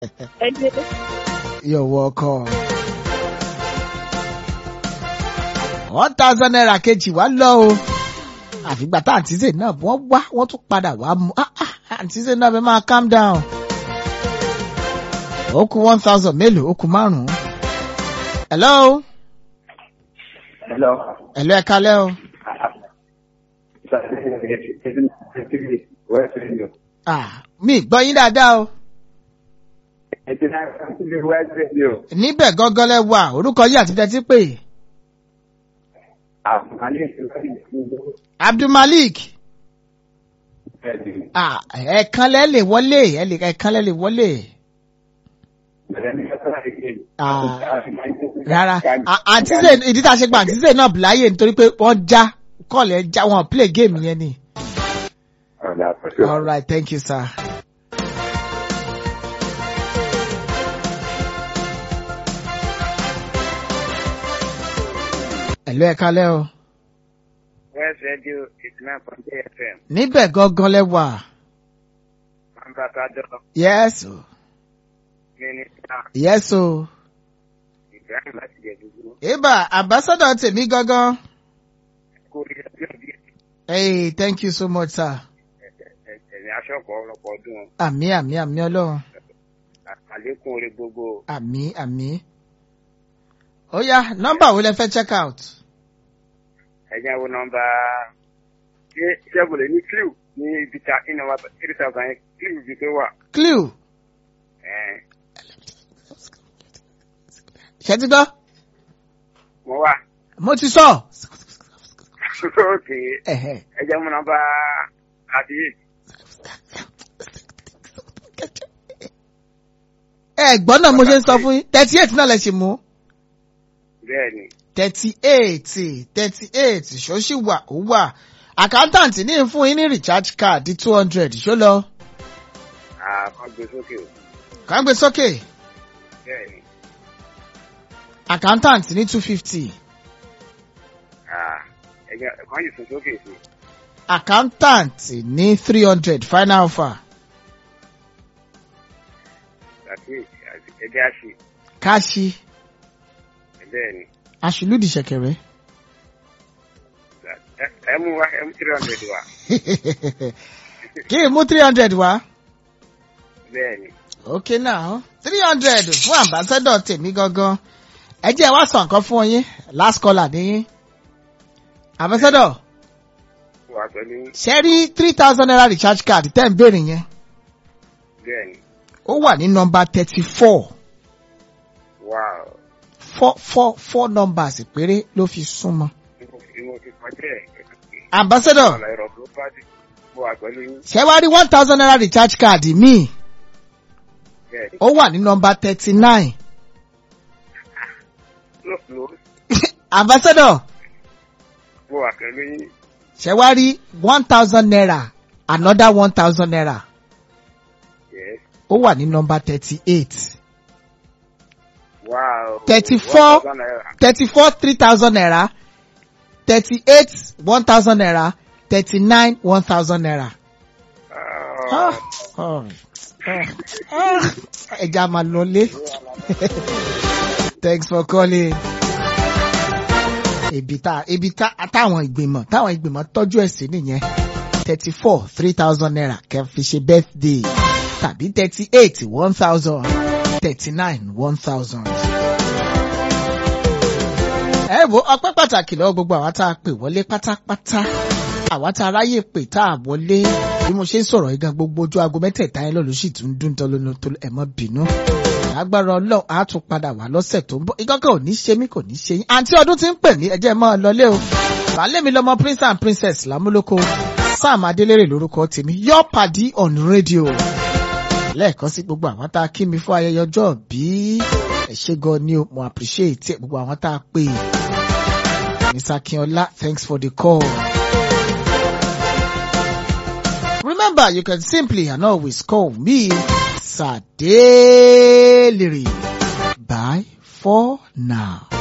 ẹ ṣe You're welcome. one thousand naira kejì wá lọ o àfìgbà tá àǹtí Zainab náà wọ́n wá wọ́n tún padà wá mú ah, ah, àǹtí Zainab náà bẹ́ẹ̀ máa calm down. ó kù one thousand mélòó ó kù márùn-ún. hello Hello. hello ẹ kalẹ́ o. West Radio. ah mi gbọ́ yín dáadáa o. Eighty nine point three West Radio. níbẹ̀ gángan lẹ wà orúkọ yìí àti tẹ́tí pé Àǹfààní ìṣúná ìṣúná. Abdulmalik Bẹ́ẹ̀ni, ah ẹ̀ẹ̀kan lẹ́ lè wọlé ẹ̀ lè- ẹ̀ẹ̀kan lẹ́ lè wọlé. bẹ̀rẹ̀ ní ọ̀sán àìkè. Ah, rárá À- àǹtí Zainab ìdí tá a ṣe gba àǹtí Zainab náà láàyè nítorí pé wọ́n já kọ́ọ̀lù ẹ̀ já wọn play game yẹn ni. Ọ̀dà àpọ̀ṣọ́. all right thank you sir. ẹ̀lú ẹ̀ kalẹ́ o. West Radio eighty nine point three FM. níbẹ̀ gangan lẹ wà. Màmá Kájọ́ yes o Mínísítà yes o. Ibrahim láti jẹ dúdú. ibà ambassador tèmi gangan. Kó rí ẹbí òbí hey thank you so much sir. ẹ̀sìn aṣọ́kọ̀ ọlọ́pọ̀ ọdún. àmì àmì àmì ọlọ́run. Àlékún orí gbogbo. àmì àmì. ó yá nọ́mbà wo lẹ fẹ́ check out. Ẹ̀jẹ̀ wo nọmba ṣé ṣẹ́gun ní clue ní ibi ta iná wa three thousand yẹn clue ibi tó wà. clue Ẹ̀ẹ́n, ṣe ti gbọ́. Mo wà. mo ti sọ. Òkè Ẹ̀hẹ̀. ẹ̀jẹ̀ wo nọmba thirty eight. ẹ gbọ́ náà mo ṣe ń sọ fún yín thirty eight náà lẹ ṣì mú. Bẹ́ẹ̀ni, thirty eight thirty eight ṣóṣì wà ó wà accountant ní ń fún yín ní recharge card two hundred ṣó lọ. àkàn gbé sókè o. kàn gbé sókè Bẹ́ẹ̀ni, accountant ní two fifty ẹ̀jẹ̀ kan yìí sún sókè sí. accountant ní three hundred final offer Thirty eight ẹ̀jẹ̀ àṣì. káṣí Bẹ́ẹ̀ni, aṣùlùdì ṣẹ̀kẹ̀rẹ̀. ẹ- ẹ mú wa ẹ mú three hundred wa. kí n mú three hundred wá. Bẹ́ẹ̀ni. okay now three hundred fún ambassador tèmi gangan ẹ jẹ́ wá sọ nǹkan fún yín last caller ní ambassador wà pẹ̀lú ṣe rí three thousand naira recharge card tẹ́ ń béèrè yẹn bẹ́ẹ̀ni ó wà ní nọ́mbà thirty four wow four four four numbers péré ló fi súnmọ́. ìmọ̀ ti kọjá ẹ̀ ambassador ọ̀la ẹ̀rọ tó bá dé mo wà pẹ̀lú yín ṣe wá rí one thousand naira recharge card míì bẹ́ẹ̀ni ó wà ní nọ́mbà thirty nine ló ló ambassador mo wà pẹ̀lú yín ṣe wá rí one thousand naira another one thousand naira yes ó wà ní nọ́mbà thirty eight. wow 34. One thousand naira. thirty-four three thousand naira thirty-eight one thousand naira thirty-nine one thousand naira. Ah, Ah, ah, ah. ẹja máa lọlé. thanks for calling. ibi tá ibi tá táwọn ìgbìmọ̀ táwọn ìgbìmọ̀ tọ́jú ẹ̀ sí nìyẹn thirty-four three thousand naira kẹ́ fi ṣe birthday tàbí thirty-eight one thousand thirty-nine one thousand ẹ wo ọpẹ́ pàtàkì lọ́wọ́ gbogbo àwa tá a pè wọlé pátápátá àwa tá a ráyè pè tá a wọlé bí mo ṣe ń sọ̀rọ̀ yìí gan gbogbo ojú aago mẹ́tẹ̀ẹ̀ta yẹn lọ́lọ́ sì tún ń dún tán lónìí tó ẹ̀ mọ́ bínú. agbára ọlọ́run á tún padà wá lọ́sẹ̀ tó ń bọ̀ ìkọ́kọ́ ò ní ṣe mí kò ní ṣe yín àǹtí ọdún ti ń pè mí ẹjẹ́ mọ́ ọ lọlé o bàálẹ̀ mi lọ́mọ prince and princess lámúlòkó sam adélèrè lórúkọ tèmi your padi on radio lẹ́ẹ̀kan sí gbogbo àwọn tá a kí mi fún ayẹyẹ ọjọ́ bí ẹ ṣé gan ni o mo appreciate ẹ, gbogbo àwọn tá a pè Mr. Akinola thanks for the call. Remember you can simply and always call me Sadeliri. Bye for now.